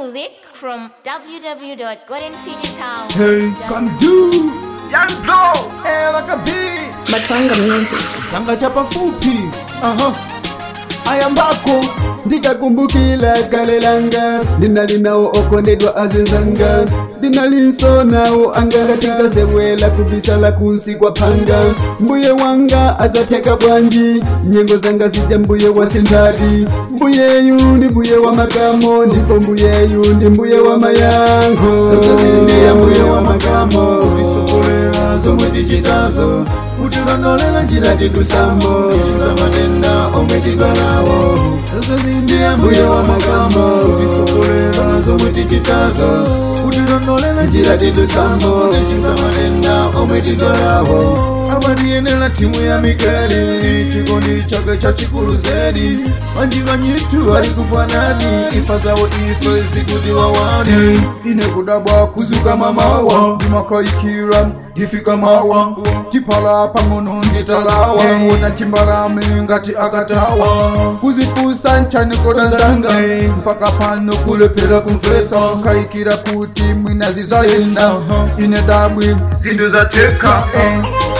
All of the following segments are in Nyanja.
music from www.goldencitytown. Hey, come do Young blow Era kabi Matwanga Music. Sanga chapa fupi Aha ayambako ndikakumbukila kale langa ndinalinawo okondedwa azinzanga ndinalinsonawo angakatika sewela kubisala kunsi kwa panga mbuye wanga azateka bwanji nyengo zanga zija mbuye wa sindadi mbuyeyu ndi mbuye wa makamo ndipo mbuyeyu ndi mbuye wa mayango sasa mbuye wa makamo tisokolera zomwe tichitazo utilondolela njira tidusamo ichizamatenda omwe tidwalawo ndiye mbuye wa makamo tisokolera zomwe tichitazo utilondolela njira tidusamo ichizamatenda omwe tidwalawo amatiyenera timu ya mikeli chikondi chake chachikulu zedi manjivanyitu ali kufanani ifa zawo ife zikuti wawani ine kudabwa kuzuka mamawa ndimakayikira ndifika mawa tipala pang'ono nditalawa wona timbalame ngati akatawa kuzifusa nchanikoda zanga mpaka pano kulepera kumvesa kayikira kuti mwina zizayenda ine dabwi zinthu zateka eh.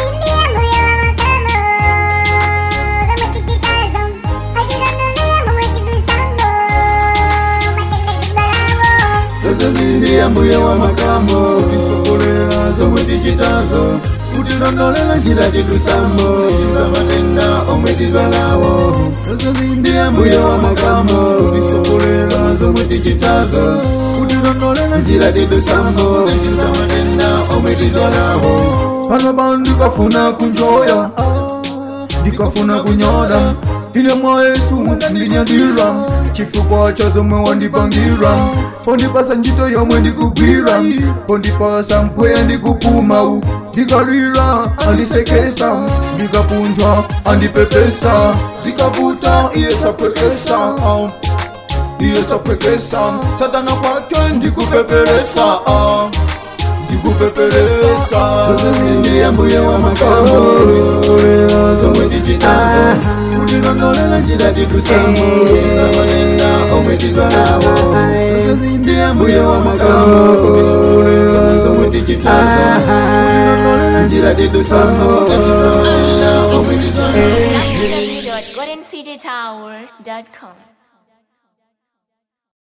Sasa zindi ya mbuye wa makamo tisokolera zomwe tichitazo kutilondolela njira tidusamo ichizamatenda omwe tidwalawo Sasa zindi ya mbuye wa makamo tisokolera zomwe tichitazo kutilondolela njira tidusamo ichizamatenda omwe tidwalawo pano pano ndikafuna kunjoya ndikafuna kunyoda ine mwa yesu ndinyadira chifukwa cha zomwe wandipangira pondipasa ntchito yomwe ndikugwira pondipasa mpweya ndikupuma ndikalira andisekesa ndikapunthwa andipepesa zikavuta iye sapwekesa ah. iye sapwekesa satana kwake ndikupeperesa ah ndikupeperesa ndiye mbuye wa makamo isokolera zomwe tichitazo kutilondolela njira tidusamo zamatenda omwe tidwalawo ndiye mbuye wa makamo isokolera zomwe tichitazo kutilondolela njira tidusamo zamatenda omwe tidwalawo www.goldencitytower.com.